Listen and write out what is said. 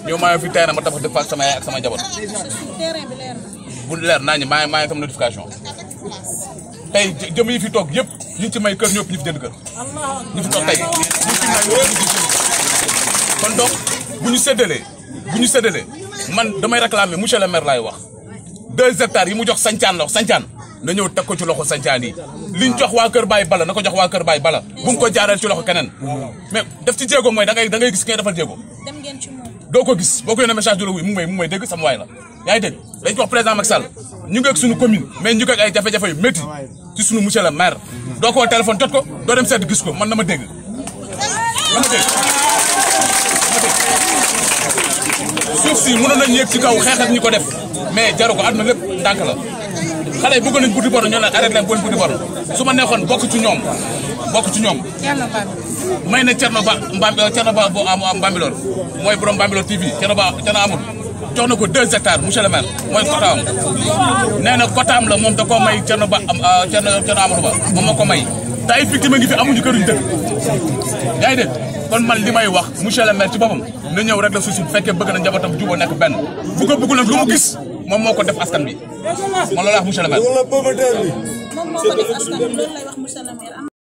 ñëw maa ngi fi terrain ma tabax dëkk fa ak sama yaay ak sama njaboot terrain bi leer na. bu leer naa ñu maa ngi maa ngi sama notification tey jë- jëm yi fi toog yëpp ñu ci may kër ñëpp ñu fi jënd kër ñu fi toog tey ñu fi may ñëpp ñu fi jënd kër kon donc bu ñu séddalee bu ñu séddalee man damay réclamer monsieur le maire laay wax deux hectares yi mu jox sancaan la wax sancaan na ñëw teg ko ci loxo sancaan yi liñ jox waa kër Baye Bala na ko jox waa kër Baye Bala bu mu ko jaareel ci loxo keneen mais def ci jéego mooy da ngay da ngay gis ki ngay defal jéego dem ngeen ci moom. doo ko gis boo ko yónnee message du la wuy mu ngi may mu ngi may dégg sama waay la yaa ngi dégg dañ ko wax président Macky Sall ñu ngi ak suñu commune mais ñu ngi ak ay jafe-jafe yu métti ci suñu monsieur le maire doo ko woo téléphone jot ko doo dem seet gis ko man na ma dégg na ma dégg suuf si mënoon nañu yéeg ci kaw xeex ak ñi ko def mais jaru ko àdduna lépp ndànk la xale yi bëgg nañ buddi bor ñoo leen arrêté leen bon buddi bor su ma neexoon bokk ci ñoom bokk ci ñoom yàlla baal. may na Thierno Ba Mbam Thierno Ba bu am am Bambilor mooy borom Bambilor TV Thierno Ba Thierno amul jox na ko deux hectares monsieur le maire mooy kotaam nee na kotaam la moom da koo may Thierno Ba am Thierno Thierno Amadou Ba moom moo ko may te ay victime ngi fi amuñu këruñ dëkk yaa ngi dégg kon man li may wax monsieur le maire ci boppam na ñëw rek la suuf si bu fekkee bëgg na njabootam juboo nekk benn bu ko bëggul nag lu mu gis moom moo ko def askan bi man loolu wax monsieur le maire moom moo ko def askan bi loolu lay wax monsieur le maire.